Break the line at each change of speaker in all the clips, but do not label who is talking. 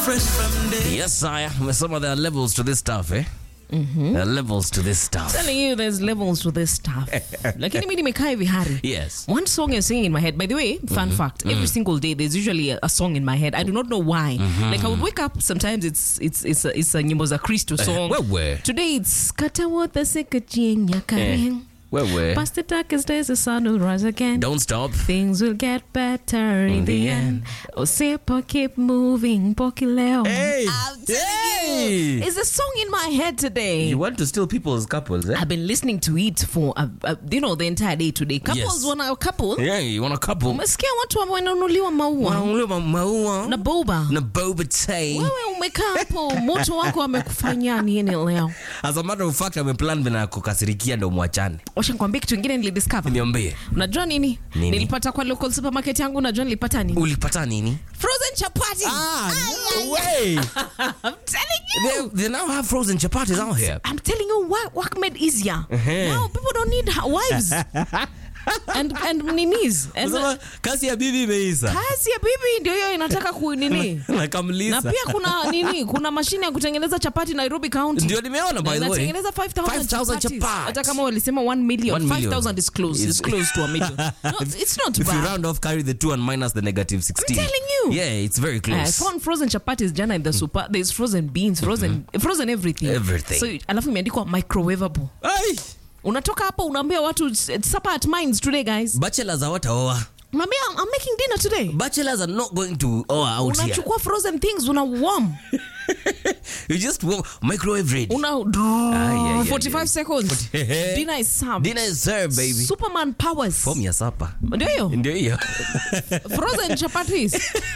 fresh from day.
Yes, sire. Umesema there are levels to this stuff, eh? There are levels to this stuff.
telling you there's levels to this stuff lakini mi nimekaa hivi hari
Yes.
one song is singing in my head by the way fun fact every single day there's usually a, a song in my head i do not know why like i would wake up sometimes it's it's it's a, it's a nyimbo za kristo song
wewe.
today it's katawotha sekachieng kareng
Wewe.
past the darkest days the sun will rise again
Don't stop.
Things will get better in, the, end. Osipo keep moving, Pokileo.
Hey!
I'm telling
Hey!
you, it's a song in my head today.
You want to steal people's couples, eh?
I've been listening to it for uh, uh, you know the entire day today. Couples
Yes.
wana couple.
Yeah, you want a couple.
Umesikia watu ambao wananunuliwa maua
Wanaongea maua
na boba.
na boba tea.
Wewe umekaa hapo, moto wako amekufanyia nini leo?
As a matter of fact, ameplan vina kukasirikia ndo mwachane.
Washa nikwambie kitu kingine nilidiscover.
Niambie.
Unajua nini?
Nini?
Nilipata kwa local supermarket yangu, unajua nilipata nini?
Ulipata nini?
Frozen chapati.
no way.
I'm telling you.
they, they now have frozen chapatis out here.
I'm telling you what work made easier. Now people don't need ha- wives and and ninis. And
Unasema, kasi ya bibi imeisha.
kazi ya bibi ndio hiyo inataka ku nini. na
Nakamlisa.
pia kuna nini, kuna mashine ya kutengeneza chapati Nairobi County.
Ndio nimeona by the way.
Inatengeneza 5000
5,000
chapatis.
chapatis.
Hata kama walisema 1 million,
1 million.
5000 is close.
Is-
It's close to a million. No, it's not
If you
bad.
round off, carry the two and minus the negative 16.
telling you.
Yeah, it's very
I
close.
found frozen chapatis jana in the super. There's frozen beans, frozen frozen everything.
Everything.
So alafu imeandikwa microwavable.
Ai,
Unatoka hapo unaambia watu "It's supper at mines today guys.
bachelors hawataoa.
Unaambia I'm, I'm making dinner today.
Bachelors are not going to oa out here.
Unachukua frozen things una warm.
You just wa- microwave ready.
Una
yeah,
45
yeah.
seconds. dinner is served.
Dinner is served, baby.
Superman powers.
Form ya supper.
Ndio hiyo.
Ndio hiyo.
Frozen chapatis.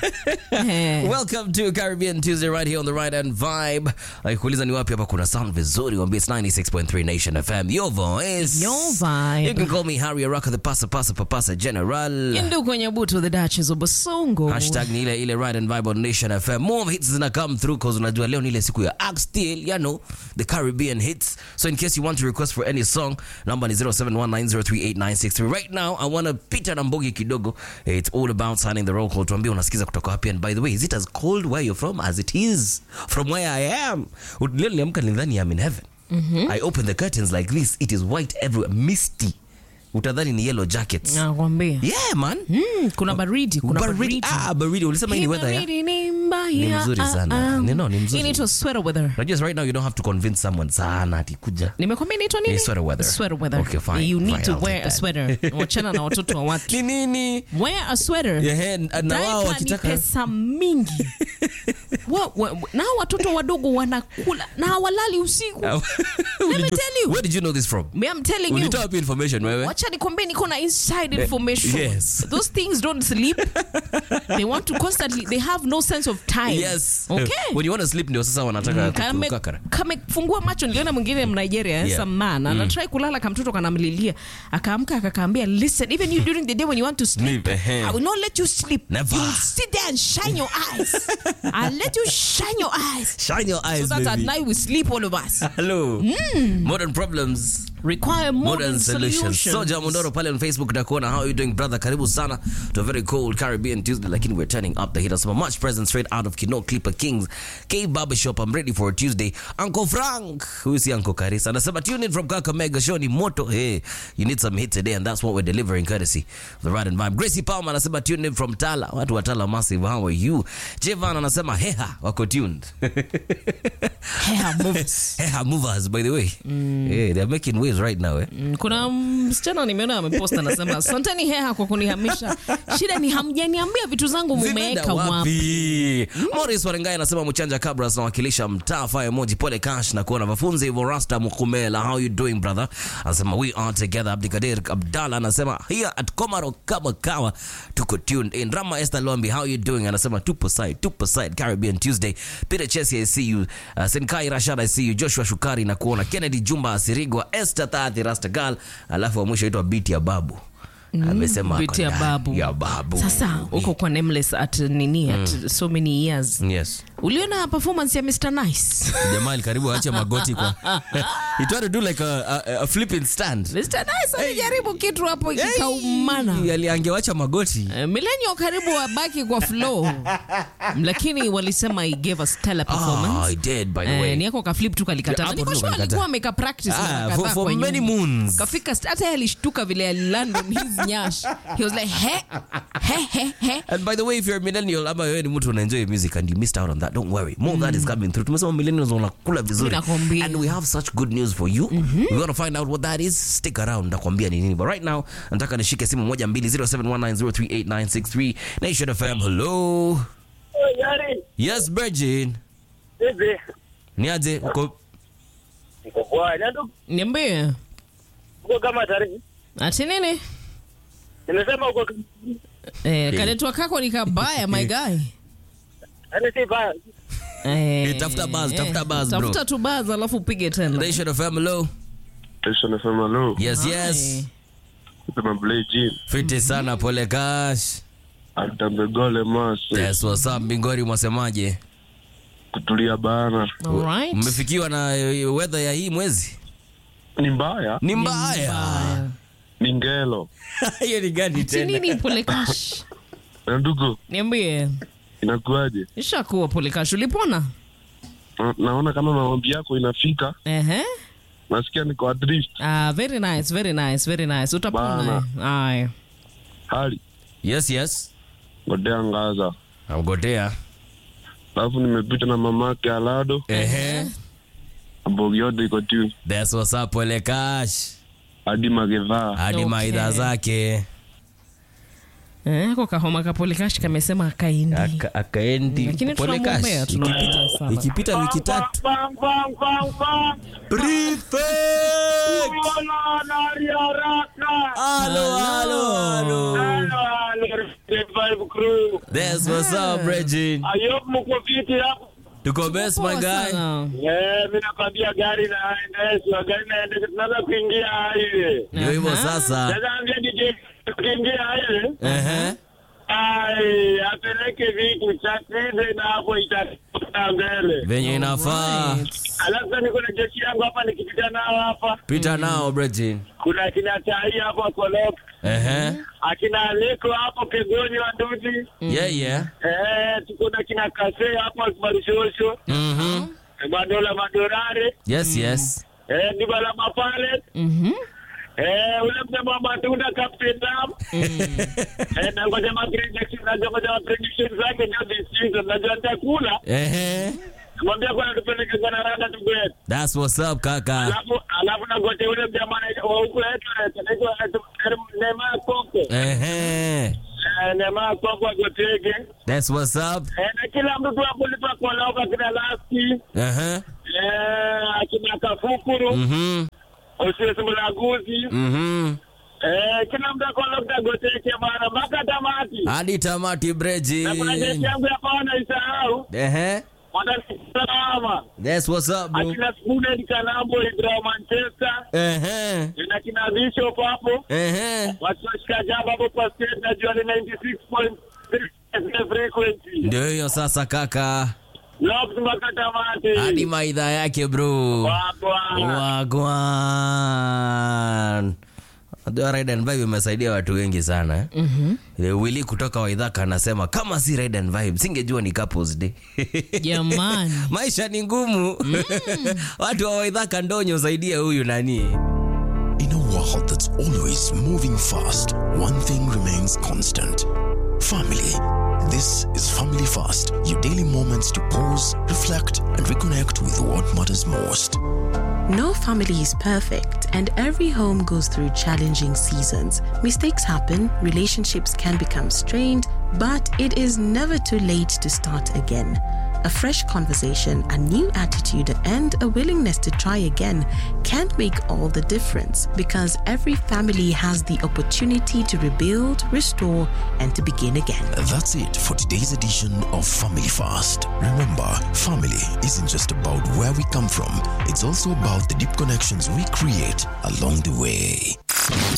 Eh.
Welcome to Caribbean Tuesday right here on the right hand vibe. Kuuliza ni wapi hapa kuna sound vizuri, wambie it's 96.3 Nation FM. Your voice.
Your vibe.
You can call me Harry Araka the pasa pasa papasa general.
Indu kwenye butu the Duchess of Basongo.
Hashtag ni ile ile right and vibe on Nation FM. More hits zina come through cause unajua leo ni ile siku ya Act Still, you know, the Caribbean hits. So in case you want to request for any song, number ni 0719038963. Right now, I want to pita na mbogi kidogo. It's all about signing the roll call. Tuambie unasikiza kutoka wapi and by the way, is it as cold where you're from as it is from where I am? Leo niliamka nilidhani I'm in heaven. I open the curtains like this. It is white everywhere, misty. Utadhani ni yellow jackets.
Nakwambia.
Yeah, man.
Mm, kuna baridi, kuna
baridi.
baridi.
Ah, baridi. Ulisema hii ni
Hii
weather ya?
baridi ni mbaya.
Ni mzuri sana.
Ah, ah.
Ni no, ni mzuri.
Hii inaitwa sweater weather.
Unajua right now you don't have to convince someone sana ati kuja.
Nimekwambia inaitwa nini?
Ni sweater weather.
Sweater weather.
Okay, fine,
You need
fine,
to
I'll
wear
take
a
that.
sweater. Wachana na watoto wa watu.
Ni nini?
Wear a sweater.
Yeah, na wao
Diaper ni
wakitaka
pesa mingi. wa, wa, na hao watoto wadogo wanakula na hawalali usiku. Let me
Ulijua-
tell you.
Where did you know this from?
Me, I'm telling you.
Ulitoa wapi information wewe?
wacha nikwambie niko na inside information
yes.
those things don't sleep they want to constantly they have no sense of time
Yes.
okay
When you want to sleep ndio sasa wanataka
Kame-
kukakara.
kamefungua macho niliona mwingine mnigeria
Yeah.
yeah. some man anatrai kulala kamtoto kanamlilia akaamka akakaambia listen even you during the day when you want to sleep
Sleep, ehe.
I will not let you sleep
Never.
you will sit there and shine your eyes I'll let you shine your eyes
Shine your eyes,
so that at
baby.
night we sleep all of us
Hello. Modern problems.
require modern,
modern solutions.
solutions
Soja Mondoro pale on Facebook na kuona how you doing brother, karibu sana to a very cold Caribbean Tuesday, lakini we're turning up the heat. Some much present straight out of Kino Clipper Kings K Barbershop. I'm ready for a Tuesday. Uncle Frank, who is Uncle Karisa, anasema tune in from Kakamega show ni moto. Hey, you need some hit today, and that's what we're delivering courtesy of the Ride and Vibe. Gracie Palmer anasema tune in from Tala. Watu wa Tala massive, how are you? Jevan anasema heha, wako tuned.
hair moves
heha movers by the way. Hey, they're making waves right now. Eh?
Mm, kuna msichana nimeona amepost anasema asanteni heha kwa kunihamisha shida ni hamjaniambia vitu zangu
Zimeenda
mumeweka wapi
wapi? Morris Warengai anasema Mchanja Kabras nawakilisha mtaa fire emoji pole cash na kuona wafunzi hivyo Rasta Mukumela how you doing brother? Anasema we are together. Abdikadir Abdalla anasema here at Komaro kama kawa tuko tuned in. Rama Esther Lombi how you doing? Anasema tupo side, tupo side Caribbean Tuesday. Peter Chesi I see you. Uh, Senkai Rashad I see you. Joshua Shukari na kuona Kennedy Jumba Asirigwa Esther Tati Rasta Girl alafu wa mwisho aitwa Biti ya Babu. Amesema ako
Biti ya
ndani
babu.
ya babu.
sasa uko kwa nameless at nini at so many years
Yes.
uliona performance ya mr nice
jamal karibu aache magoti kwa he tried to do like a, a, a flipping stand
mr nice alijaribu kitu hapo kikaumana
Hey, ali- angewacha magoti
Eh, Millennial karibu wabaki kwa flow lakini walisema he gave a stellar performance
Ah, I did, by the
Eh,
way.
ni yako ka flip tu kalikata
Hapo
niko
tu
sure
kalikata.
alikuwa ameka practice
Ah,
mara
for-
kadhaa
for
kwa nyuma.
many moons.
kafika st- hata yeye alishtuka vile aliland on his nyash he was like he he he he
And by the way, if you're a millennial ama wewe ni mtu unaenjoy music and you missed out on that, don't worry. More of that is coming through. Tumesema millennials wanakula vizuri.
Nakwambia.
And we have such good news for you. We're going to find out what that is. Stick around nakwambia ni nini. But right now, nataka nishike simu moja mbili 0719038963 Nation FM. Hello.
Yari,
Yes, Virgin.
hivi
Niaje uko
niko poa. Nando
niambie
uko kama tarehe.
ati nini
Nimesema uko
eh, kaletwa kako ni kabaya my guy
yani si baya.
Eh,
tafuta buzz, tafuta buzz, bro.
tafuta tu buzz alafu upige tena
Nation FM. Hello.
Station FM hello.
Yes,
Hi.
yes.
Sema Blay Jean.
Fiti sana pole cash.
Atambegole mase.
Yes, what's up Bingori mwasemaje?
Kutulia bana.
Alright.
Mmefikiwa na eh, weather ya hii mwezi?
Ni mbaya.
Ni mbaya.
Ni ngelo.
Hiyo ni gani
Ati
tena?
nini polekash
Na ndugu,
niambie
inakuaje?
ishakuwa polekash ulipona
Na- Naona kama maombi yako inafika.
Ehe.
Nasikia niko adrift.
Ah, very nice, very nice, very nice. Utapona. Aya.
Hali.
Yes, yes.
Godea ngaza.
Amgotea.
Alafu nimepita na mamake Alado.
Ehe.
Mbogi yote iko tu.
That's what's up pole cash.
Hadi magevaa.
Hadi
Okay.
maidha zake.
Eh, kwa kahoma ka polekash kamesema akaindi.
Aka- Akaendi
Lakini
pole cash.
tunamwombea, tunampiga
Iki-
sana.
Ikipita wiki tatu.
Bang bang bang bang.
Prefect.
Wala nari haraka.
Halo, halo, halo.
Halo halo. Revive crew.
That's what's up, Regine.
Ayop mko fiti hapo.
Tuko best my
Poa
guy.
sana.
Eh, mimi nakwambia gari naendeshwa, gari naendeshwa, tunaanza kuingia highway.
Ndio hivyo
Aha.
sasa.
Sasa ambia DJ tukiingia highway,
Ehe.
ai apeleke vitu chakrize na hapo itakuta mbele.
Venye inafaa.
Alright.
Alafu niko na jeshi yangu hapa nikipita nao hapa.
Pita nao, Regine.
Kuna akina Tai hapo Kolok,
Ehe.
akina Leko hapo Kegoni wa Nduzi.
Yeah, yeah.
Eh, tuko na kina Kase hapo Marishosho.
Mhm.
Madola Madorare.
Yes, yes.
Eh, Dibala Mapale.
Mhm.
Eh, ule msemo wa matunda Captain Lam. Eh, na ngoja ma prediction, na ngoja ma prediction zake ndio this season. Najua nitakula.
Ehe.
Mwambia kwa tupeleke kwa rada tugwe.
That's what's up, kaka.
Alafu alafu na ngoja ule jamaa wa huko wetu anaitwa Neema Koko.
Ehe.
Eh, Neema Koko agotege.
That's what's up.
Eh, na kila mtu tu hapo lipa kwa lauka kina Lasti.
Ehe.
Eh, akina Kafukuru.
Mhm.
Osiwezi Mulaguzi.
Mhm.
Eh, kila mtu ako lauka agotege bana mpaka tamati.
Hadi tamati
Na kuna jeshi
Bregin.
yangu hapa wanaisahau.
Ehe.
Wanasalama.
That's what's up, bro.
Akina Spooner Kanambo Ibra Manchester.
Ehe.
Na kina Bishop hapo.
Ehe.
Watu washika jamba hapo kwa state najua ni 96.3 frequency.
Ndio hiyo sasa kaka.
Lobs mpaka tamati.
Hadi maidha yake bro.
Wagwa.
Wagwan. Unajua Ride and Vibe imesaidia watu wengi sana eh? mm-hmm. Willy kutoka Waidhaka anasema kama si Ride and Vibe singejua ni couples day.
Jamani.
Maisha ni ngumu. watu wa Waidhaka ndonyo saidia huyu nani.
In a world that's always moving fast, one thing remains constant family. This is Family Fast, your daily moments to pause, reflect, and reconnect with what matters most.
No family is perfect, and every home goes through challenging seasons. Mistakes happen, relationships can become strained, but it is never too late to start again. A fresh conversation, a new attitude, and a willingness to try again can make all the difference because every family has the opportunity to rebuild, restore, and to begin again.
That's it for today's edition of Family Fast. Remember, family isn't just about where we come from, it's also about the deep connections we create along the way.